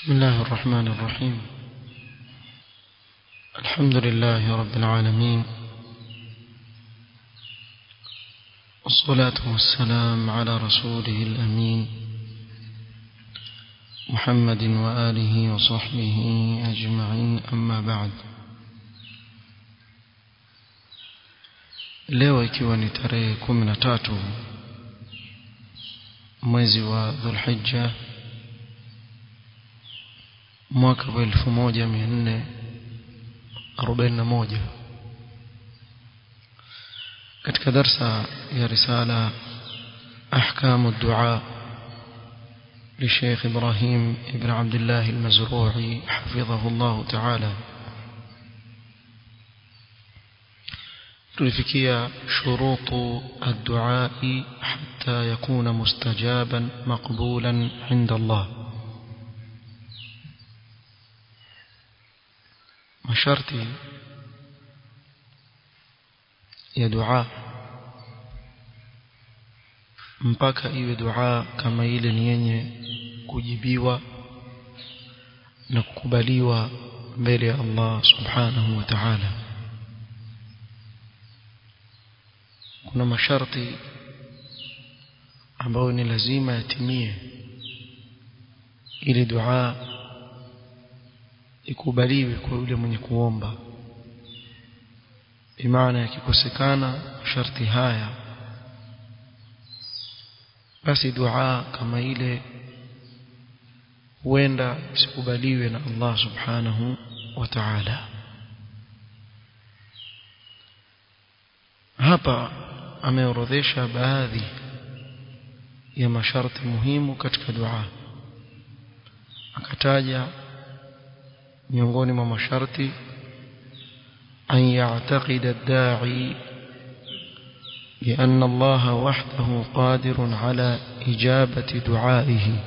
بسم الله الرحمن الرحيم الحمد لله رب العالمين والصلاة والسلام على رسوله الأمين محمد وآله وصحبه أجمعين أما بعد leo ikiwa ni tarehe kumi na tatu mwezi wa dhulhijja mwaka wa elfu moja mia nne arobaini na moja katika darsa ya risala أحكام الدعاء للشيخ إبراهيم ابن عبد الله المزروعي حفظه الله تعالى tulifikia shurutu الدعاء حتى يكون مستجابا مقبولا عند الله masharti ya dua mpaka iwe dua kama ile ni yenye kujibiwa na kukubaliwa mbele ya Allah subhanahu wa ta'ala kuna masharti ambayo ni lazima yatimie ili dua ikubaliwe kwa yule mwenye kuomba bimaana yakikosekana sharti haya basi dua kama ile huenda isikubaliwe na Allah subhanahu wa ta'ala hapa ameorodhesha baadhi ya masharti muhimu katika dua akataja miongoni mwa masharti an ya'taqida ad-da'i بأن الله وحده قادر على إجابة دعائه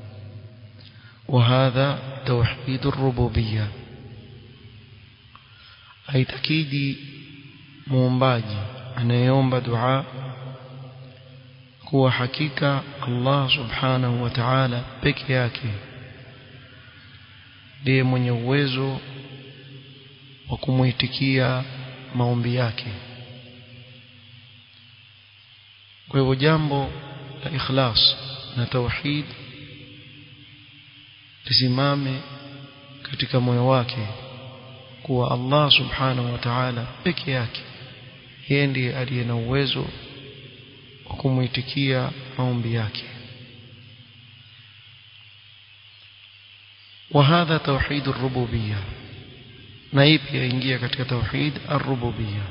وهذا توحيد الربوبية أي تكيدي muombaji anayeomba dua kuwa hakika Allah subhanahu wa ta'ala peke yake ndiye mwenye uwezo wa kumuitikia maombi yake kwa hivyo jambo la ikhlas na tauhid lisimame katika moyo wake kuwa Allah subhanahu wa ta'ala peke yake yeye ndiye aliye na uwezo wa kumuitikia maombi yake وهذا توحيد الربوبية نايب ينجي كتك توحيد الربوبية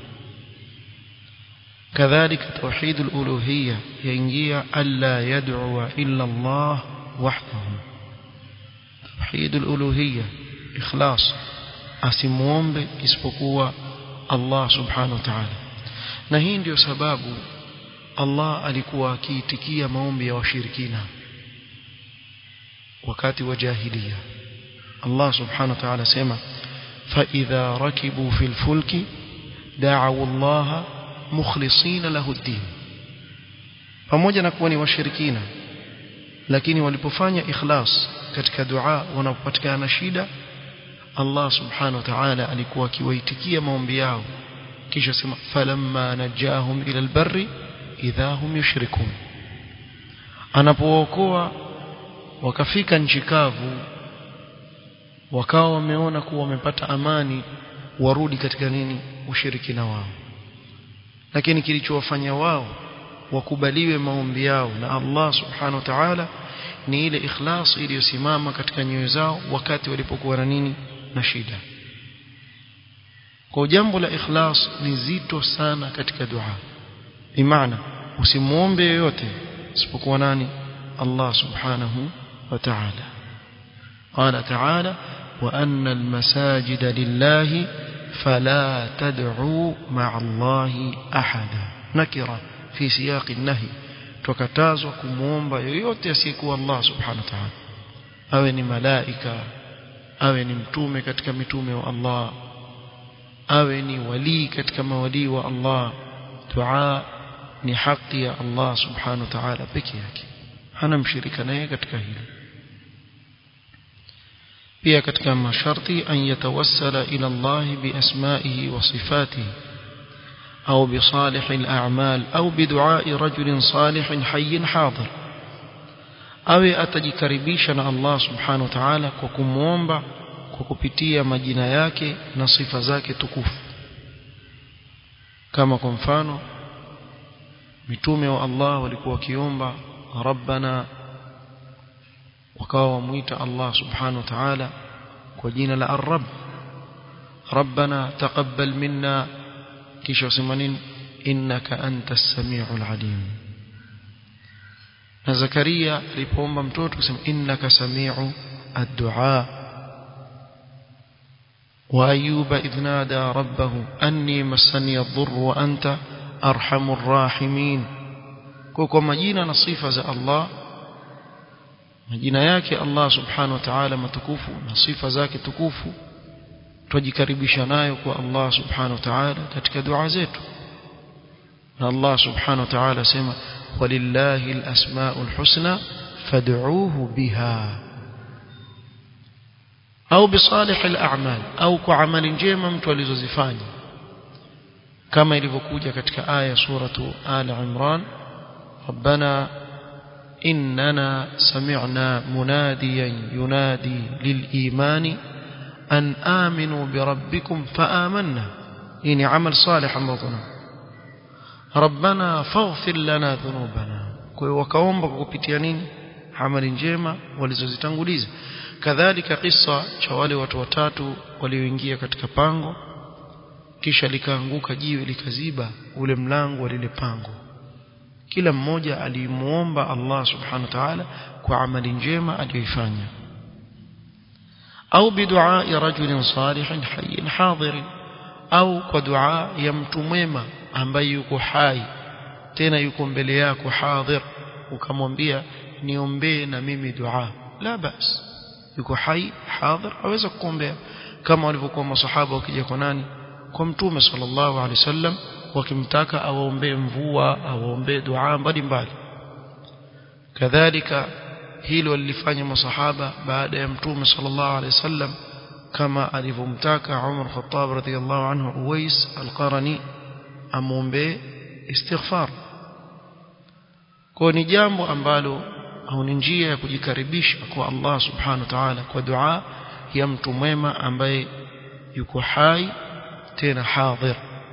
كذلك توحيد الألوهية ينجي ألا يدعو إلا الله وحده توحيد الألوهية إخلاص أسموم isipokuwa Allah subhanahu wa ta'ala na hii ndio sababu Allah alikuwa akiitikia maombi ya washirikina wakati wa jahiliya Allah subhanahu wa ta'ala sema fa idha rakibu fil fulki da'u Allah mukhlisina lahu ad-din pamoja na kuwa ni washirikina lakini walipofanya ikhlas katika dua wanapopatikana shida Allah subhanahu wa ta'ala alikuwa akiwaitikia maombi yao kisha sema falamma najahum ila albarri idha hum yushrikun anapookoa wakafika nchi kavu wakawa wameona kuwa wamepata amani warudi katika nini ushirikina wao lakini kilichowafanya wao wakubaliwe maombi yao na Allah subhanahu wa ta'ala ni ile ikhlas iliyosimama katika nyoyo zao wakati walipokuwa na nini na shida kwa jambo la ikhlas ni zito sana katika dua bimaana usimuombe yoyote isipokuwa nani Allah subhanahu wa ta'ala قال تعالى وأن المساجد لله فلا تدعوا مع الله أحدا نكرة في سياق النهي tukatazwa kumuomba yoyote asiyekuwa Allah subhanahu wa ta'ala awe ni malaika awe ni mtume katika mitume wa Allah awe ni wali katika mawalii wa Allah dua ni haki ya Allah subhanahu wa ta'ala peke yake hana mshirika naye katika hilo pia katika masharti an yatawassala ila Allah biasma'ihi wa sifatihi au bisalih al-a'mal au bidu'a'i rajulin salih hayy hadir awe atajikaribisha na Allah subhanahu wa ta'ala kwa kumuomba kwa kupitia majina yake na sifa zake tukufu kama kwa mfano mitume wa Allah walikuwa wakiomba rabbana wakawa wamuita Allah subhanahu wa ta'ala kwa jina la ar-rabb rabbana taqabbal minna kisha wasema nini innaka antas samiul alim na Zakaria alipoomba mtoto kusema innaka samiu ad-du'a wa ayuba idh nada rabbahu anni massani ad-dhurr wa anta arhamur rahimin kwa kwa majina na sifa za Allah majina yake Allah subhanahu wa ta'ala matukufu na sifa zake tukufu tujikaribisha nayo kwa Allah subhanahu wa ta'ala katika dua zetu na Allah subhanahu wa ta'ala sema walillahi alasmaul husna fad'uuhu biha au bisalih al'amal au kwa amali njema mtu alizozifanya kama ilivyokuja katika aya suratu ala imran rabbana إننا سمعنا مناديا ينادي للإيمان أن آمنوا بربكم فآمنا إني عمل صالح مضنا ربنا فاغفر لنا ذنوبنا وكاomba kupitia nini amali njema walizozitanguliza kadhalika kisa cha wale watu watatu walioingia katika pango kisha likaanguka jiwe likaziba ule mlango wa lile pango kila mmoja alimuomba Allah subhanahu wa ta'ala kwa amali njema aliyoifanya au bidua ya rajulin salihin hayyin hadir au kwa dua ya mtu mwema ambaye yuko hai tena yuko mbele yako hadhir ukamwambia niombee na mimi dua la bas yuko hai hadhir aweza kukuombea kama walivyokuwa masahaba wakija kwa nani kwa mtume sallallahu alaihi wasallam wakimtaka awaombee mvua awaombee dua mbalimbali kadhalika hilo lilifanya masahaba baada ya mtume sallallahu alaihi wasallam kama alivyomtaka Umar Khattab radhiyallahu anhu Uwais al-Qarani amwombee istighfar kwa ni jambo ambalo au ni njia ya kujikaribisha kwa Allah subhanahu wa ta'ala kwa dua ya mtu mwema ambaye yuko hai tena hadhir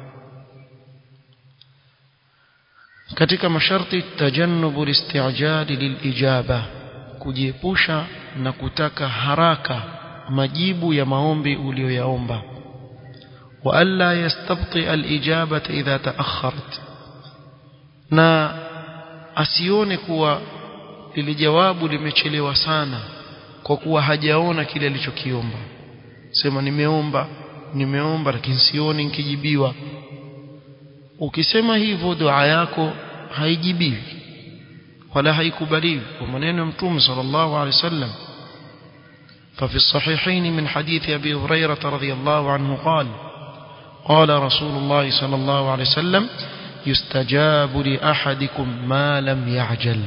katika masharti tajannubu listi'jali lilijaba kujiepusha na kutaka haraka majibu ya maombi uliyoyaomba wa alla yastabti alijabata idha taakharat na asione kuwa lile jawabu limechelewa sana kwa kuwa hajaona kile alichokiomba sema nimeomba nimeomba lakini sioni nikijibiwa ukisema hivyo dua yako haijibiwi wala haikubaliwi kwa maneno ya mtume sallallahu alaihi wasallam ففي الصحيحين من حديث أبي هريرة رضي الله عنه قال قال رسول الله صلى الله عليه وسلم يستجاب لأحدكم ما لم يعجل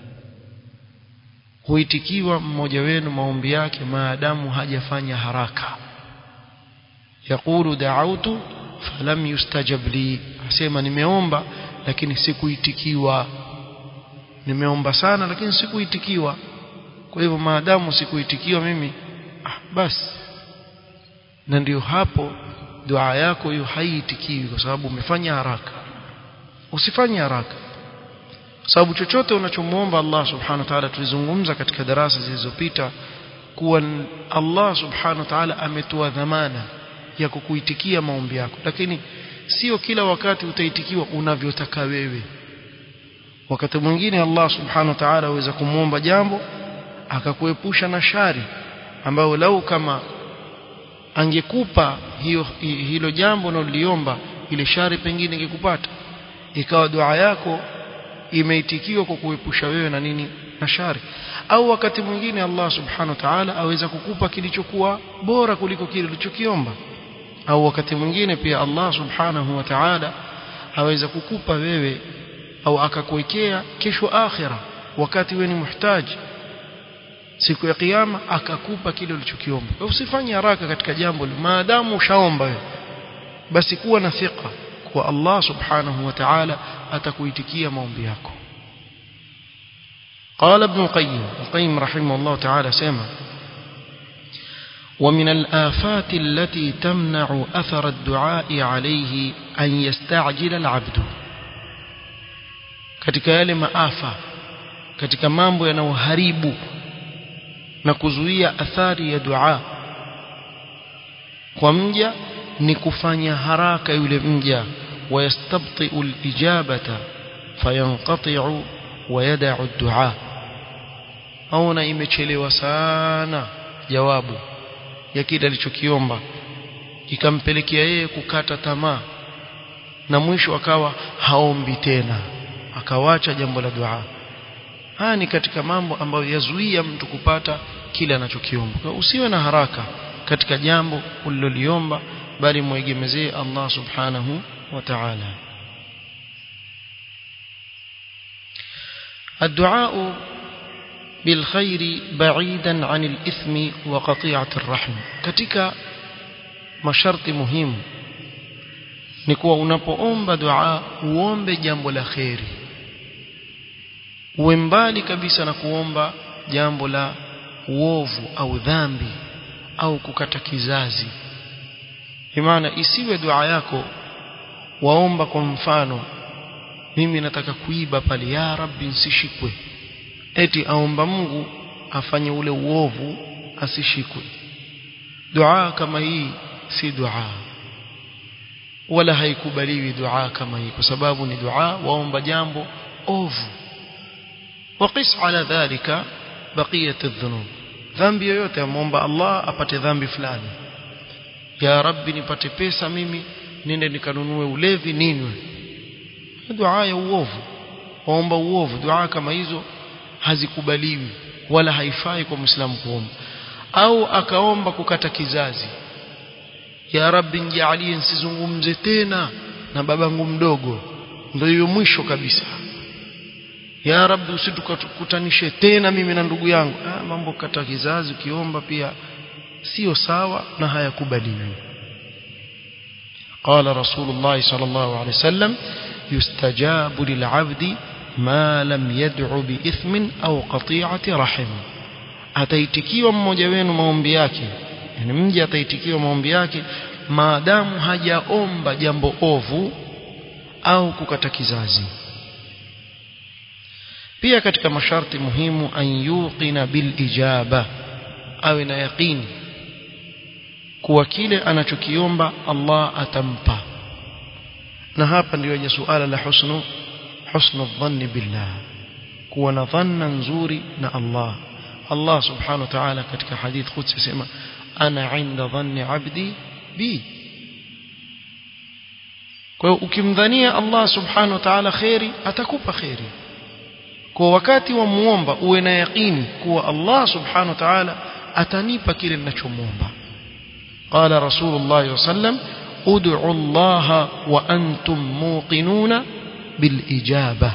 huitikiwa mmoja wenu maombi yake maadamu hajafanya haraka yaqulu da'awtu falam yustajab li asema nimeomba lakini sikuitikiwa nimeomba sana lakini sikuitikiwa kwa hivyo maadamu sikuitikiwa mimi ah, basi na ndio hapo dua yako hiyo haiitikiwi kwa sababu umefanya haraka usifanye haraka sababu chochote unachomuomba Allah subhanahu wa ta'ala tulizungumza katika darasa zilizopita kuwa Allah subhanahu wa ta'ala ametoa dhamana ya kukuitikia maombi yako lakini sio kila wakati utaitikiwa unavyotaka wewe wakati mwingine Allah subhanahu wa ta'ala aweza kumwomba jambo akakuepusha na shari ambayo lau kama angekupa hiyo hilo jambo unaloliomba ile shari pengine ingekupata ikawa dua yako imeitikiwa kwa kuepusha wewe na nini na shari au wakati mwingine Allah subhanahu wa ta'ala aweza kukupa kilichokuwa bora kuliko kile ulichokiomba au wakati mwingine pia Allah subhanahu wa ta'ala aweza kukupa wewe au akakuwekea kesho akhira wakati wewe ni muhtaji siku ya kiyama akakupa kile ulichokiomba usifanye haraka katika jambo maadamu ushaomba wewe basi kuwa na thika kwa Allah subhanahu wa ta'ala atakuitikia maombi yako قال ابن القيم القيم رحمه الله تعالى سمع ومن الآفات التي تمنع أثر الدعاء عليه أن يستعجل العبد katika yale maafa katika mambo yanayoharibu na kuzuia athari ya dua kwa mja ni kufanya haraka yule mja wayastabti'u al-ijabata fayanqati'u wa yada'u ad-du'a aona imechelewa sana jawabu ya kile alichokiomba ikampelekea yeye kukata tamaa na mwisho akawa haombi tena akawacha jambo la dua haya ni katika mambo ambayo yazuia mtu kupata kile anachokiomba usiwe na haraka katika jambo uliloliomba bali muegemezee Allah subhanahu wa ta'ala الدعاء بالخير بعيدا عن الإثم وقطيعة الرحم katika masharti muhimu ni kuwa unapoomba dua uombe jambo la kheri uwe mbali kabisa na kuomba jambo la uovu au dhambi au kukata kizazi maana isiwe dua yako waomba kwa mfano mimi nataka kuiba pale ya rabbi nsishikwe eti aomba Mungu afanye ule uovu asishikwe dua kama hii si dua wala haikubaliwi dua kama hii kwa sababu ni dua waomba jambo ovu وقس على ذلك بقية الذنوب dhambi yoyote amomba Allah apate dhambi fulani ya rabbi nipate pesa mimi nende nikanunue ulevi ninywe dua ya uovu waomba uovu dua kama hizo hazikubaliwi wala haifai kwa muislamu kuomba au akaomba kukata kizazi ya rabbi nijalie nsizungumze tena na babangu mdogo ndio hiyo mwisho kabisa ya rabbi usitukutanishe tena mimi na ndugu yangu ah, mambo kata kizazi ukiomba pia sio sawa na hayakubaliwi قال رسول الله صلى الله عليه وسلم يستجاب للعبد ما لم يدع بإثم أو قطيعة رحم ataitikiwa mmoja wenu maombi yake yani mje ataitikiwa maombi yake maadamu hajaomba jambo ovu au kukata kizazi pia katika masharti muhimu an yuqina bil ijaba awe na yaqini kuwa kile anachokiomba Allah atampa na hapa ndio yenye suala la husnu husnu dhanni billah kuwa na dhanna nzuri na Allah Allah subhanahu wa ta'ala katika hadith qudsi sema ana inda dhanni abdi bi kwa hiyo ukimdhania Allah subhanahu wa ta'ala khairi atakupa khairi kwa wakati wa muomba uwe na yaqini kuwa Allah subhanahu wa ta'ala atanipa kile ninachomuomba قال رسول الله صلى الله عليه وسلم ادعوا الله وأنتم موقنون بالإجابة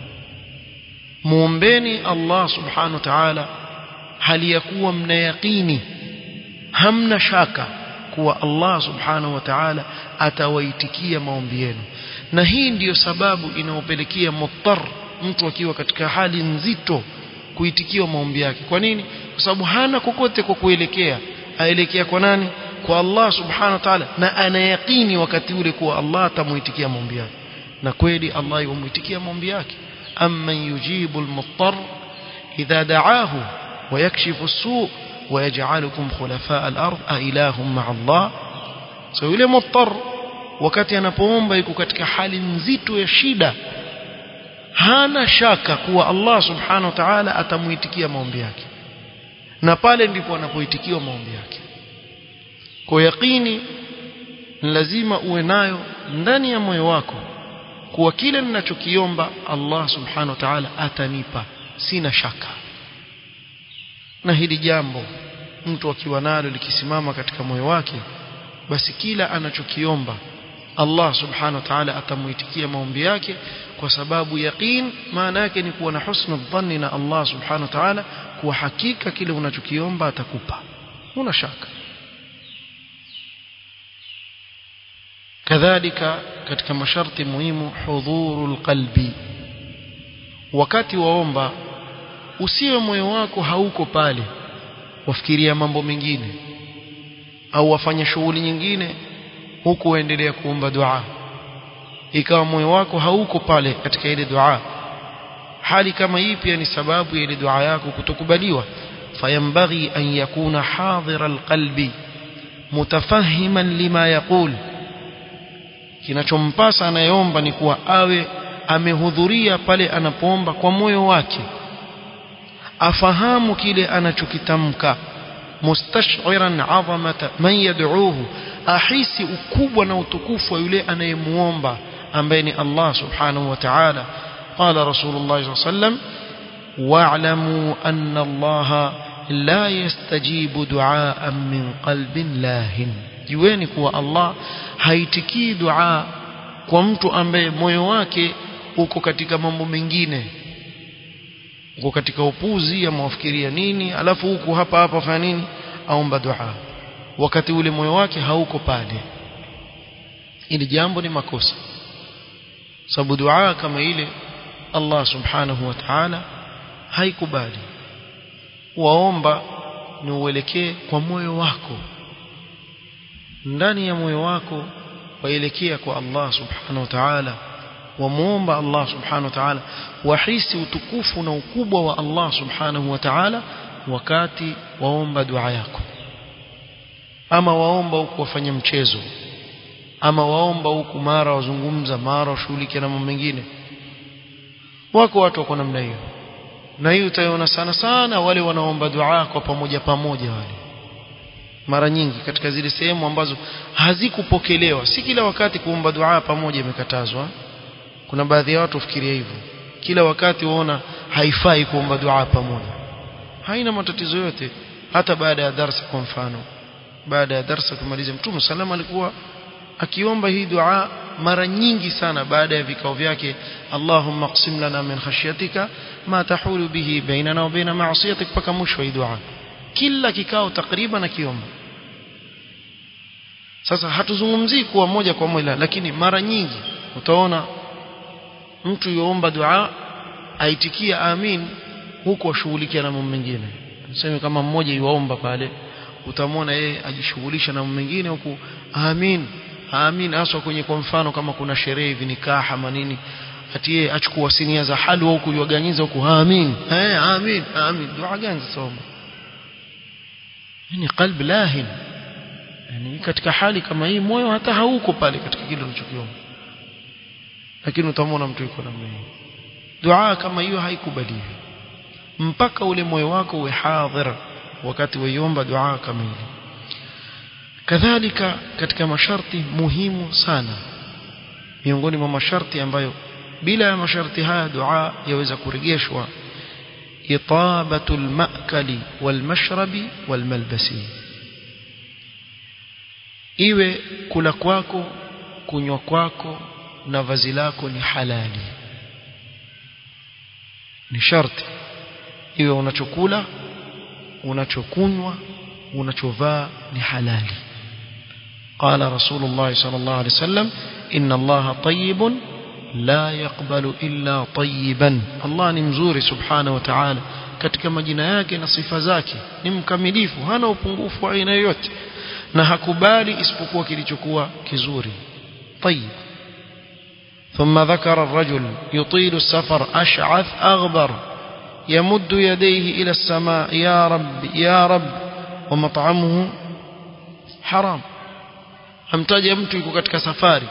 muombeni Allah subhanahu wa ta'ala hali ya kuwa mna yaqini hamna shaka kuwa Allah subhanahu wa ta'ala atawaitikia maombi yenu na hii ndiyo sababu inayopelekea muttar mtu akiwa katika hali nzito kuitikiwa maombi yake kwa nini kwa sababu hana kokote kwa kuelekea aelekea kwa nani kwa Allah subhanahu wa ta'ala na anayaqini wakati ule kuwa Allah atamuitikia maombi yake na kweli Allah yumuitikia maombi yake amman yujibu almuttar idha da'ahu ويكشف السوء ويجعلكم خلفاء الأرض أإله مع الله so yule muttar wakati anapoomba yuko katika hali nzito ya shida hana shaka kuwa Allah subhanahu wa ta'ala atamuitikia maombi yake na pale ndipo anapoitikiwa maombi yake kwa yaqini lazima uwe nayo ndani ya moyo wako kuwa kile ninachokiomba Allah subhanahu wa ta'ala atanipa sina shaka na hili jambo mtu akiwa nalo likisimama katika moyo wake basi kila anachokiomba Allah subhanahu wa ta'ala atamuitikia maombi yake kwa sababu yaqin maana yake ni kuwa na husnu dhanni na Allah subhanahu wa ta'ala kuwa hakika kile unachokiomba atakupa huna shaka kadhalika katika masharti muhimu hudhurul qalbi wakati waomba usiwe moyo wako hauko pale wafikiria mambo mengine au wafanya shughuli nyingine huku waendelea kuomba dua ikawa moyo wako hauko pale katika ile dua hali kama hii pia ni sababu ya ile dua yako kutokubaliwa fayambaghi an yakuna hadhira alqalbi mutafahiman lima yaqul kinachompasa anayeomba ni kuwa awe amehudhuria pale anapoomba kwa moyo wake afahamu kile anachokitamka mustash'iran 'azamata man yad'uuhu ahisi ukubwa na utukufu wa yule anayemuomba ambaye ni Allah subhanahu wa ta'ala qala rasulullah sallallahu alayhi wasallam wa'lamu anna Allah la yastajibu du'aan min qalbin lahin jueni kuwa Allah haitikii dua kwa mtu ambaye moyo wake uko katika mambo mengine uko katika upuzi ama wafikiria nini alafu huku hapa hapa fanya nini aomba dua wakati ule moyo wake hauko pale ili jambo ni makosa sababu dua kama ile Allah subhanahu wa ta'ala haikubali waomba ni uelekee kwa moyo wako ndani ya moyo wako waelekea kwa Allah subhanahu wa ta'ala wamuomba Allah subhanahu wa ta'ala wahisi utukufu na ukubwa wa Allah subhanahu wa ta'ala wakati waomba dua yako ama waomba huku wafanya mchezo ama waomba huku mara wazungumza mara washughulike na mambo mengine wako watu wako namna hiyo na hiyo utaiona sana sana wale wanaomba dua kwa pamoja pamoja wale mara nyingi katika zile sehemu ambazo hazikupokelewa si kila wakati kuomba dua pamoja imekatazwa kuna baadhi ya watu ufikiria hivyo kila wakati waona haifai kuomba dua pamoja haina matatizo yote hata baada ya darasa kwa mfano baada ya darasa kumaliza mtume salama alikuwa akiomba hii dua mara nyingi sana baada ya vikao vyake Allahumma qsim lana min khashyatika ma tahulu bihi bainana wa baina ma'siyatik mpaka mwisho hii dua kila kikao takriban akiomba sasa hatuzungumzii kuwa moja kwa moja lakini mara nyingi utaona mtu yuomba dua aitikia amin huku ashughulikia na mambo mengine tuseme kama mmoja yuomba pale utamwona yeye ajishughulisha na mambo mengine huku amin amin haswa kwenye kwa mfano kama kuna sherehe hivi nikaha manini ati yeye achukua sinia za halwa huku yuaganyiza huku amin eh amin amin dua gani soma ni qalb lahin yani katika hali kama hii moyo hata hauko pale katika kile unachokiomba lakini utamwona mtu yuko namna hiyo dua kama hiyo haikubaliwi mpaka ule moyo wako uwe hadhir wakati waiomba dua kama ile kadhalika katika masharti muhimu sana miongoni mwa masharti ambayo bila ya masharti haya dua yaweza kurejeshwa itabatu almakali walmashrabi walmalbasi iwe kula kwako kunywa kwako na vazi lako ni halali ni sharti iwe unachokula unachokunywa unachovaa ni halali قال رسول الله صلى الله عليه وسلم إن الله طيب لا يقبل إلا طيبا الله ni mzuri subhanahu wa ta'ala katika majina yake na sifa zake ni mkamilifu hana upungufu wa aina yoyote na hakubali isipokuwa kilichokuwa kizuri طيب ثم ذكر الرجل يطيل السفر أشعث أغبر يمد يديه إلى السماء يا رب يا رب ومطعمه حرام amtaja mtu yuko katika safari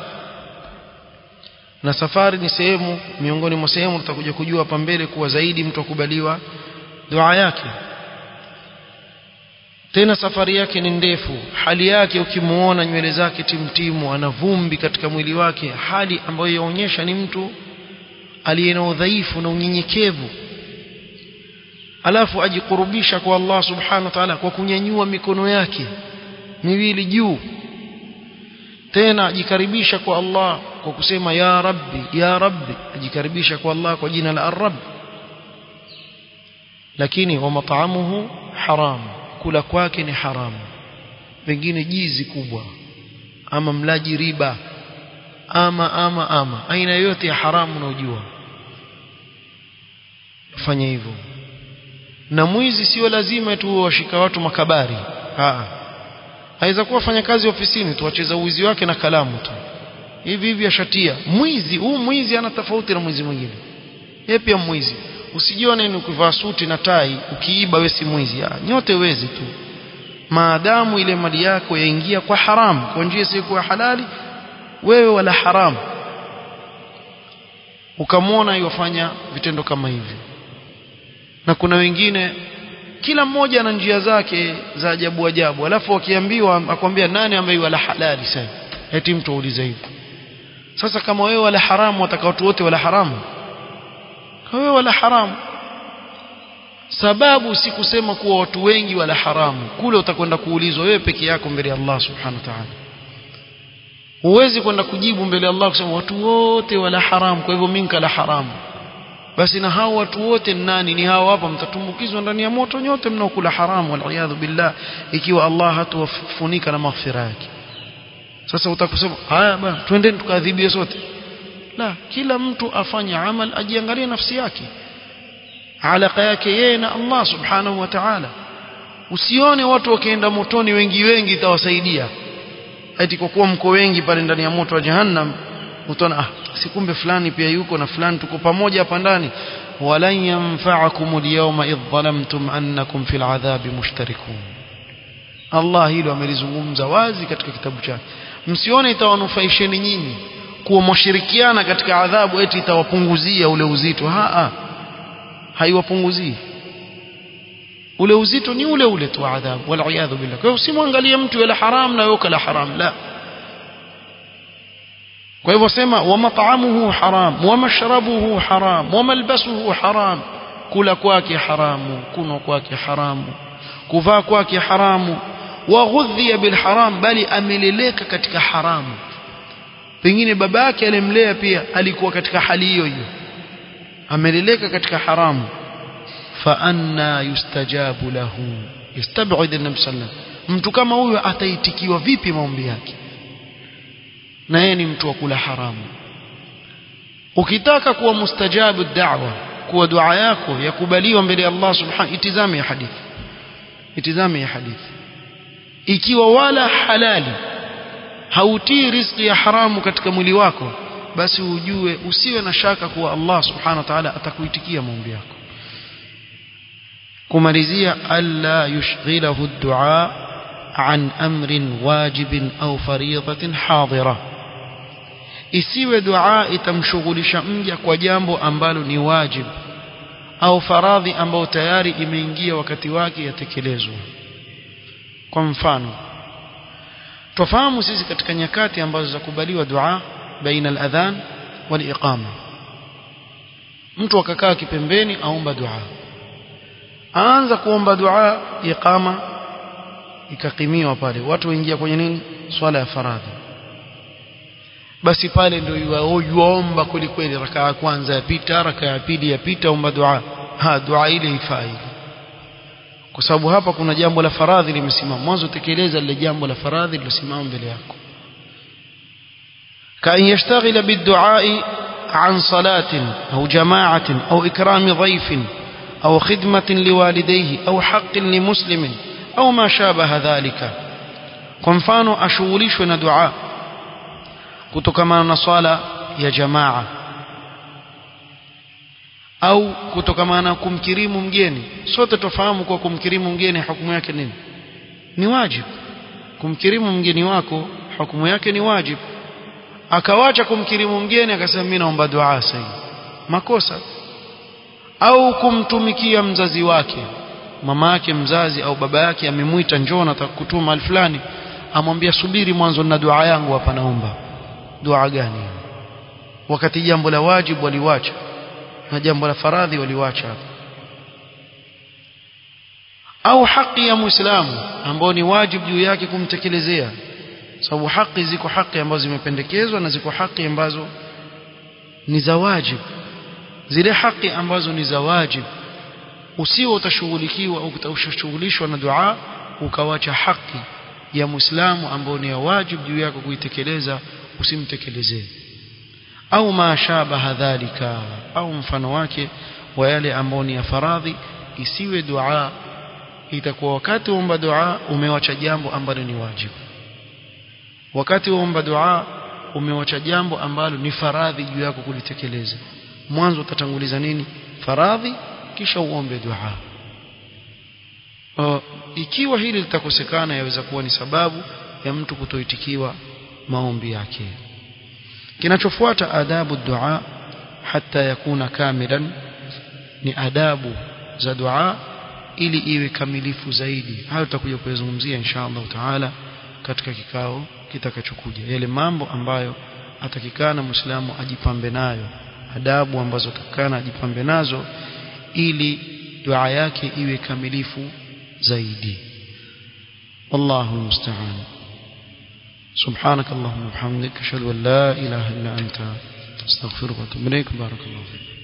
na safari ni sehemu miongoni mwa sehemu tutakuja kujua hapa mbele kuwa zaidi mtu akubaliwa dua yake tena safari yake ni ndefu hali yake ukimuona nywele zake timtimu ana vumbi katika mwili wake hali ambayo yaonyesha ni mtu aliye na udhaifu na unyenyekevu alafu ajikurubisha kwa Allah subhanahu wa ta'ala kwa kunyanyua mikono yake miwili juu tena ajikaribisha kwa Allah kwa kusema ya rabbi ya rabbi ajikaribisha kwa Allah kwa jina la ar-rabb lakini wa mat'amuhu haram kula kwake ni haramu pengine jizi kubwa ama mlaji riba ama ama ama aina yote ya haramu unaojua fanya hivyo na mwizi sio lazima tu washika watu makabari ah aweza kuwa fanya kazi ofisini tu wacheza uwizi wake na kalamu tu hivi hivi ashatia mwizi huu mwizi ana tofauti na mwizi mwingine yeye pia mwizi usijione ni ukivaa suti na tai ukiiba wewe si mwizi ah nyote wezi tu maadamu ile mali yako yaingia kwa haramu kwa njia isiyokuwa halali wewe wala haramu ukamwona yofanya vitendo kama hivi na kuna wengine kila mmoja ana njia zake za ajabu ajabu alafu wakiambiwa akwambia nani ambaye wala halali sasa eti mtu auliza hivi sasa kama wewe wala haramu wataka watu wote wala haramu wewe wala haramu sababu si kusema kuwa watu wengi wala haramu kule utakwenda kuulizwa wewe peke yako mbele ya Allah subhanahu wa ta'ala huwezi kwenda kujibu mbele ya Allah kusema watu wote wala haramu kwa hivyo mimi kala haramu basi na hao watu wote nani ni hao hapa mtatumbukizwa ndani ya moto nyote mnaokula haramu wal billah ikiwa Allah hatuwafunika na maghfira yake sasa utakusema haya bwana twendeni tukaadhibie sote la kila mtu afanye amal ajiangalie nafsi yake alaka yake yeye na Allah subhanahu wa ta'ala usione watu wakienda motoni wengi wengi itawasaidia eti kwa kuwa mko wengi pale ndani ya moto wa jahannam utaona ah sikumbe fulani pia yuko na fulani tuko pamoja hapa ndani walan yanfa'akum al-yawma idh zalamtum annakum fil adhabi mushtarikun Allah hilo amelizungumza wazi katika kitabu chake msione itawanufaisheni nyinyi kuwa mshirikiana katika adhabu eti itawapunguzia ule uzito haa haiwapunguzii ule uzito ni ule ule tu adhabu wal iyadhu billah kwa hiyo usimwangalie mtu yule haram na yoka la haram la kwa hivyo sema wa mat'amuhu haram wa mashrabuhu haram wa malbasuhu haram kula kwake haramu kunwa kwake haramu kuvaa kwake haramu wa ghudhiya bil haram bali ameleleka katika haramu pengine babake alimlea pia alikuwa katika hali hiyo hiyo ameleleka katika haramu fa anna yustajabu lahu yastab'id an-nabi sallallahu mtu kama huyo ataitikiwa vipi maombi yake na yeye ni mtu wa kula haramu ukitaka kuwa mustajabu da'wa kuwa dua yako yakubaliwa mbele ya Allah subhanahu itizame ya hadithi itizame ya hadithi ikiwa wala halali hautii riziki ya haramu katika mwili wako basi ujue usiwe na shaka kuwa Allah subhanahu wa ta'ala atakuitikia maombi yako kumalizia alla yushghilahu ad-du'a an amrin wajibin au fariidatin hadira isiwe dua itamshughulisha mja kwa jambo ambalo ni wajib au faradhi ambao tayari imeingia wakati wake yatekelezwa kwa mfano tufahamu sisi katika nyakati ambazo zakubaliwa dua baina al-adhan wal iqama mtu akakaa kipembeni aomba dua aanza kuomba dua iqama ikakimiwa pale watu waingia kwenye nini swala ya faradhi basi pale ndio yuomba kweli kweli raka ya kwanza yapita raka ya pili yapita omba dua ha dua ile ifai kwa sababu hapa kuna jambo la faradhi limesimama mwanzo tekeleza lile jambo la faradhi lilosimama mbele yako كأن يشتغل بالدعاء عن صلاة أو جماعة أو إكرام ضيف أو خدمة لوالديه أو حق لمسلم أو ما شابه ذلك كنفانو أشوليش دعاء كتكما نصالة يا جماعة au kutokamana kumkirimu mgeni sote tofahamu kwa kumkirimu mgeni hukumu yake nini ni wajibu kumkirimu mgeni wako hukumu yake ni wajibu akawacha kumkirimu mgeni akasema mimi naomba dua sasa makosa au kumtumikia mzazi wake mama yake mzazi au baba yake amemwita njoo nataka kutuma mahali fulani amwambia subiri mwanzo na dua yangu hapa naomba dua gani wakati jambo la wajibu waliwacha na jambo la faradhi waliwacha au haki ya muislamu ambao ni wajibu juu yake kumtekelezea sababu haki ziko haki ambazo zimependekezwa na ziko haki ambazo ni za wajibu zile haki ambazo ni za wajibu usio utashughulikiwa au utashughulishwa na dua ukawacha haki ya muislamu ambayo ni ya wajibu juu yako kuitekeleza usimtekelezee au mashabaha dhalika au mfano wake wa yale ambao ni ya faradhi isiwe dua itakuwa wakati uomba dua umewacha jambo ambalo ni wajibu wakati uomba dua umewacha jambo ambalo ni faradhi juu yako kulitekeleza mwanzo utatanguliza nini faradhi kisha uombe dua uh, ikiwa hili litakosekana yaweza kuwa ni sababu ya mtu kutoitikiwa maombi yake kinachofuata adabu dua hata yakuna kamilan ni adabu za dua ili iwe kamilifu zaidi hayo tutakuja kuyazungumzia insha Allah taala katika kikao kitakachokuja yale mambo ambayo atakikana muislamu ajipambe nayo adabu ambazo atakikana ajipambe nazo ili dua yake iwe kamilifu zaidi wallahu musta'an سبحانك اللهم وبحمدك اشهد ان لا اله الا انت استغفرك واتوب اليك بارك الله فيك